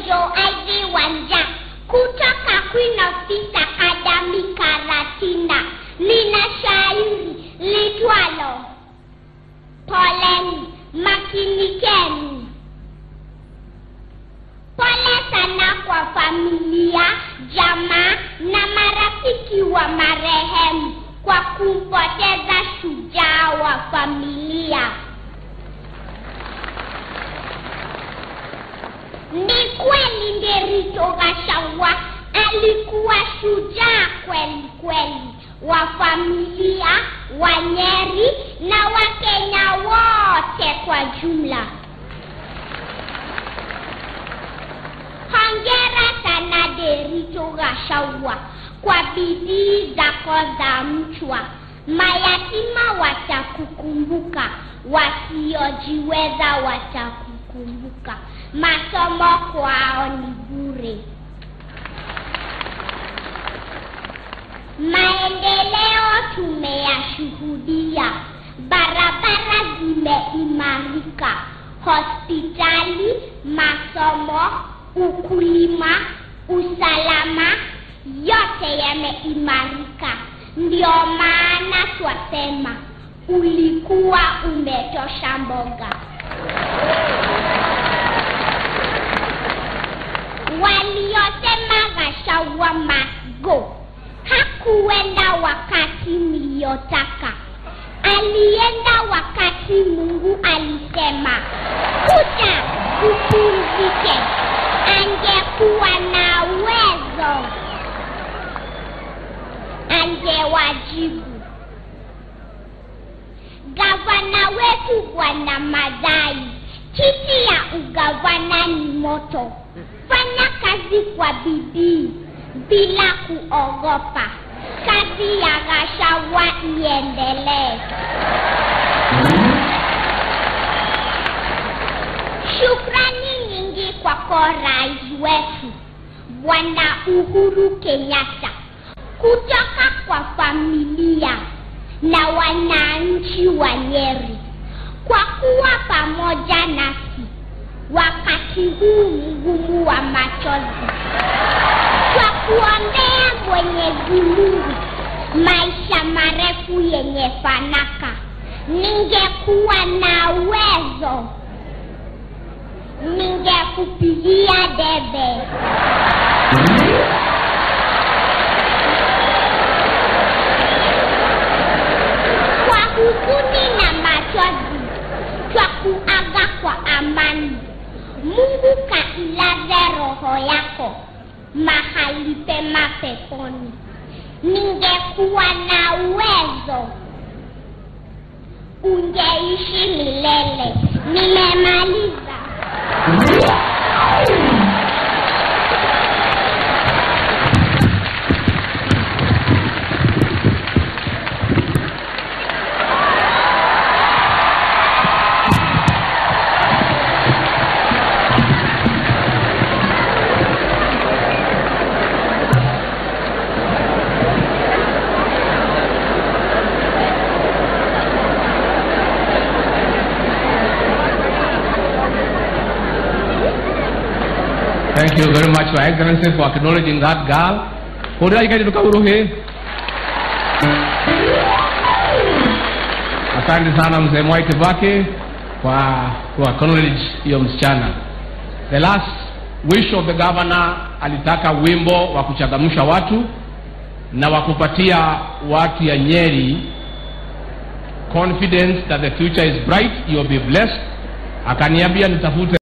Angel ID Wanja kutoka Queen of Peace Academy Karatina, lina shairi litwalo Poleni, makinikeni. Pole sana kwa familia, jamaa na marafiki wa marehemu kwa kumpoteza shujaa wa familia. Ni kweli Nderitu Gachagua alikuwa shujaa kweli kweli wa familia, wa Nyeri na Wakenya wote kwa jumla. Hongera sana Nderitu Gachagua kwa bidii zako za mchwa. Mayatima watakukumbuka, wasiojiweza watakukumbuka. Masomo kwao ni bure. Maendeleo tumeyashuhudia, barabara zimeimarika, hospitali, masomo, ukulima, usalama, yote yameimarika. Ndio maana twasema ulikuwa umetosha mboga. Waliosema Gachagua must go hakuenda wakati mliotaka, alienda wakati Mungu alisema kuja upumzike. Angekuwa na uwezo, angewajibu. Gavana wetu Bwana Madai, kiti ya ugavana ni moto. Fanya kazi kwa bidii bila kuogopa. Kazi ya Gachagua iendelee. Shukrani nyingi kwako rais wetu Bwana Uhuru Kenyatta, kutoka kwa familia na wananchi wa Nyeri kwa kuwa pamoja nasi wakati huu mgumu wa machozi kwa kuombea Mwenyezi Mungu maisha marefu yenye fanaka. Ningekuwa na uwezo, ningekupigia debe. Kwa huzuni na machozi, twa kuaga kwa amani. Mungu kailaze roho yako mahali pema peponi. Ningekuwa na uwezo, ungeishi milele. Nimemaliza. Thank you very much, Your Excellency, for acknowledging that girl. Kudai kaji tukauruhe. Asante sana mzee Mwai Kibaki kwa kwa acknowledge hiyo msichana. The last wish of the governor alitaka wimbo wa kuchangamsha watu na wa kupatia watu ya Nyeri confidence that the future is bright, you'll be blessed. Akaniambia nitafute